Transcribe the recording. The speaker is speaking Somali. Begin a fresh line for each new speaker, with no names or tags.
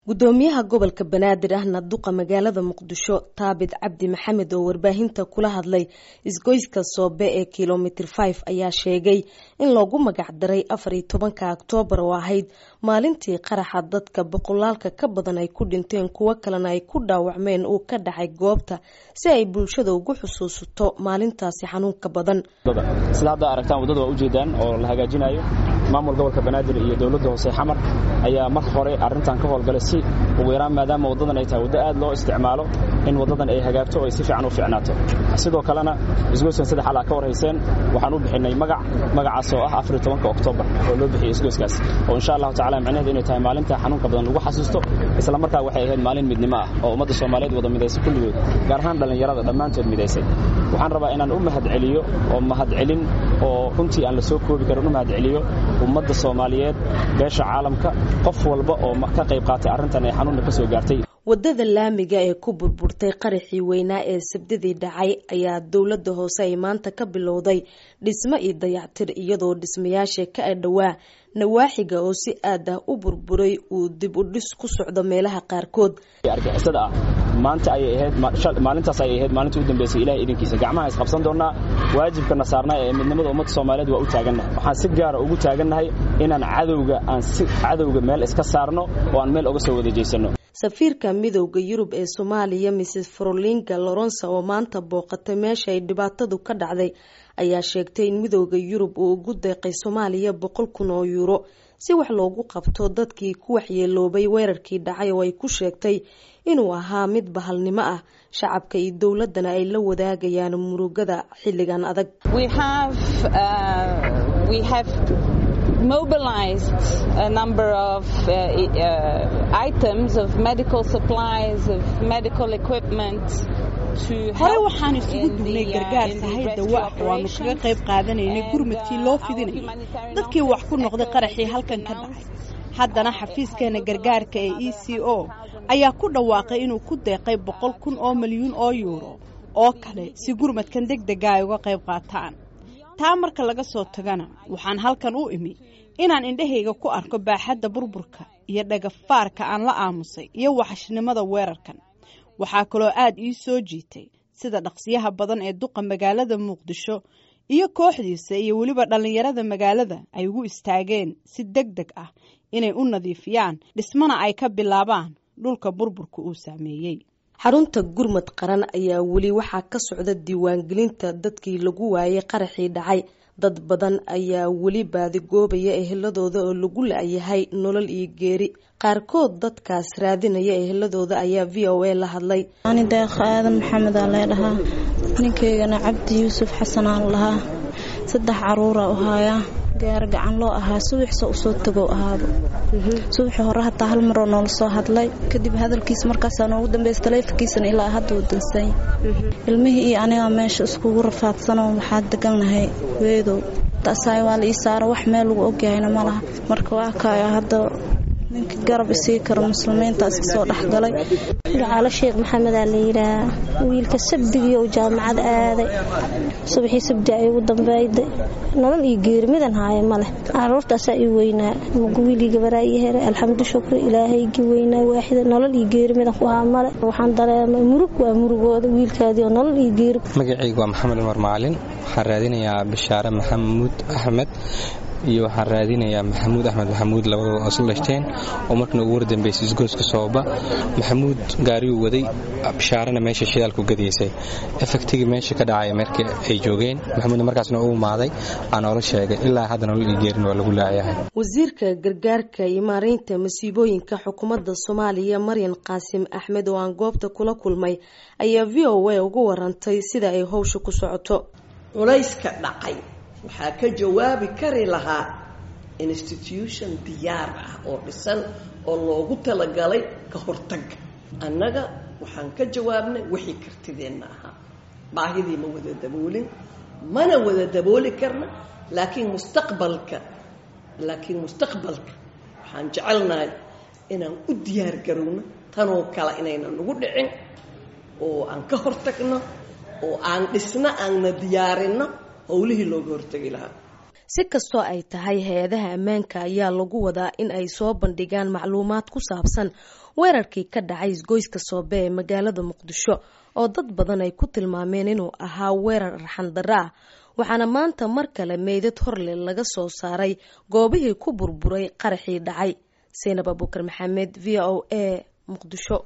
gudoomiyaha gobolka banaadir ahna duqa magaalada muqdisho taabit cabdi maxamed oo warbaahinta kula hadlay isgoyska soobe ee kilomitr five ayaa sheegay in loogu magac daray afar iyo tobanka oktoobar oo ahayd maalintii qaraxa dadka boqolaalka ka badan ay ku dhinteen kuwo kalena ay ku dhaawacmeen uu ka dhacay goobta si ay bulshada ugu xusuusato maalintaasi xanuunka badan
sida hadda aragtaan waddada waa ujeedaan oo la hagaajinayo maamul gobolka banaadir iyo dowladda hoose xamar ayaa marka hore arrintan ka howlgalay si ugu yaraan maadaama waddadan ay tahay waddo aad loo isticmaalo in waddadan ay hagaagto oo ay si fiican u fiicnaato sidoo kalena isgoyskan saddex alaa ka warhayseen waxaan u bixinay magac magacaas oo ah afariyo tobanka oktoobar oo loo bixiyey isgoyskaas oo insha allahu tacala macnaheedu inay tahay maalinta xanuunka badan lagu xasuusto isla markaa waxay ahayd maalin midnimo ah oo ummadda soomaaliyeed wada midaysay kulligood gaar ahaan dhallinyarada dhammaantood midaysay waxaan rabaa inaan u mahadceliyo oo mahadcelin oo runtii aan la soo koobi karin u mahadceliyo ummadda soomaaliyeed beesha caalamka qof walba oo ka qayb qaatay arrintan ee xanuunna ka soo gaartay
waddada laamiga ee ku burburtay qaraxii weynaa ee sabdidii dhacay ayaa dowladda hoose ay maanta ka bilowday dhismo iyo dayactir iyadoo dhismayaasha ka adhowaa nawaaxiga oo si aad ah u burburay uu dib u dhis ku socdo meelaha qaarkood
argixisada ah maanta ayay ahayd maalintaas ayay ahayd maalintii u dambeysay ilahay idinkiisa gacmaha isqabsan doonnaa waajibkana saarnaa ee midnimada ummadda soomaaliyeed waa u taagannahay waxaan si gaara ugu taagannahay inaan cadowga aan si cadowga meel iska saarno oo aan meel oga soo wada jeysano
safiirka midowda yurub ee soomaaliya mrs frolinga loronsa oo maanta booqatay meesha ay dhibaatadu ka dhacday ayaa sheegtay in midowda yurub uu ugu deeqay soomaaliya boqol kun oo yuuro si wax loogu qabto dadkii ku waxyeeloobay weerarkii dhacay oo ay ku sheegtay inuu ahaa mid bahalnimo ah shacabka iyo dowladana ay la wadaagayaan murugada xilligan adag
mobilized a number of uh, uh, items of medical supplies of medical equipment
hore waxaan isugu dugnay gargaar sahay dawa ah oo aanu kaga qayb qaadanaynay gurmadkii loo fidinayay dadkii wax ku noqday qaraxii halkan ka dhacay haddana xafiiskeena gargaarka ee e c o ayaa ku dhawaaqay inuu ku deeqay boqol kun oo milyuun oo yuuro oo kale si gurmadkan deg dega ay uga qayb qaataan taa marka laga soo tagana waxaan halkan u imi inaan indhahayga ku arko baaxadda burburka iyo dhagafaarka aan la aamusay iyo waxashnimada weerarkan waxaa kaloo aad ii soo jiitay sida dhaqsiyaha badan ee duqa magaalada muqdisho iyo kooxdiisa iyo weliba dhallinyarada magaalada ay ugu istaageen si deg deg ah inay u nadiifiyaan dhismana ay ka bilaabaan dhulka burburka uu saameeyey
xarunta gurmad qaran ayaa weli waxaa ka socda diiwaangelinta dadkii lagu waayay qaraxii dhacay dad badan ayaa weli baadigoobaya eheladooda oo lagu la-yahay nolol iyo geeri qaarkood dadkaas raadinaya eheladooda ayaa v o a la hadlay
ani deeqa aadan maxamedaa leedhahaa ninkaygana cabdi yuusuf xasanaan lahaa saddex caruuraa u haayaa gaar gacan loo ahaa subaxsa usoo tagow ahaaba subaxii hore hataa hal maroo noola soo hadlay kadib hadalkiisa markaasaa noogu dambeys taleefonkiisana ilaa hadda uu dansay ilmihii iyo anigaa meesha iskugu rafaadsanoo waxaa degannahay weedow taasaay waa la ii saaro wax meel lagu ogyahayna ma laha marka waa kaaya hadda ninka garab isii karo muslimiintaas kasoo dhexgalay
gacaalo sheekh maxamedaa la yidhaahaa wiilka sabdigiiou jaamacad aaday subaxii sabdi ay ugu dambayday nolol iyo geeri midan haaye maleh caruurtaasaa ii weynaa wiilii gabaraa ii heray alxamdu shukri ilaahaygii weynaa waaxida nolol iyo geeri midan ku haa male waxaan dareemay murug waa murugooda wiilkaadii oo nolol iyo geeri
magacaygu waa maxamed umar macalin waxaan raadinayaa bishaare maxamuud axmed iyo waxaan raadinayaa maxamuud axmed maxamuud labadooda oo isla dhashteen oo markana ugu wardambeysay isgooska sooba maxamuud gaariyuu waday bishaarana meesha shidaalku gadaysay efektigii meesha ka dhacaya markii ay joogeen maxamuudna markaasna u imaaday aa noola sheegay ilaa hadda nolol iyo geerin waa lagu laayahay
wasiirka gargaarka iyo maareynta masiibooyinka xukuumadda soomaaliya maryan qaasim axmed oo aan goobta kula kulmay ayaa v o a ugu warantay sida ay howsha ku socoto
culayska dhacay waxaa ka jawaabi kari lahaa institution diyaar ah oo dhisan oo loogu talagalay ka hortagga annaga waxaan ka jawaabnay wixii kartideenna ahaa baahidii ma wada daboolin mana wada dabooli karna laakiin mustaqbalka laakiin mustaqbalka waxaan jecelnahay inaan u diyaar garowno tanoo kale inayna nagu dhicin oo aan ka hortagno oo aan dhisno aanna diyaarinno howlihii looga hortegi lahaa
si kastoo ay tahay hay-adaha ammaanka ayaa lagu wadaa in ay soo bandhigaan macluumaad ku saabsan weerarkii ka dhacay isgoyska soobe ee magaalada muqdisho oo dad badan ay ku tilmaameen inuu ahaa weerar arxandaro ah waxaana maanta mar kale meydad horle laga soo saaray goobihii ku burburay qaraxii dhacay saynab abuukar maxamed v o a muqdisho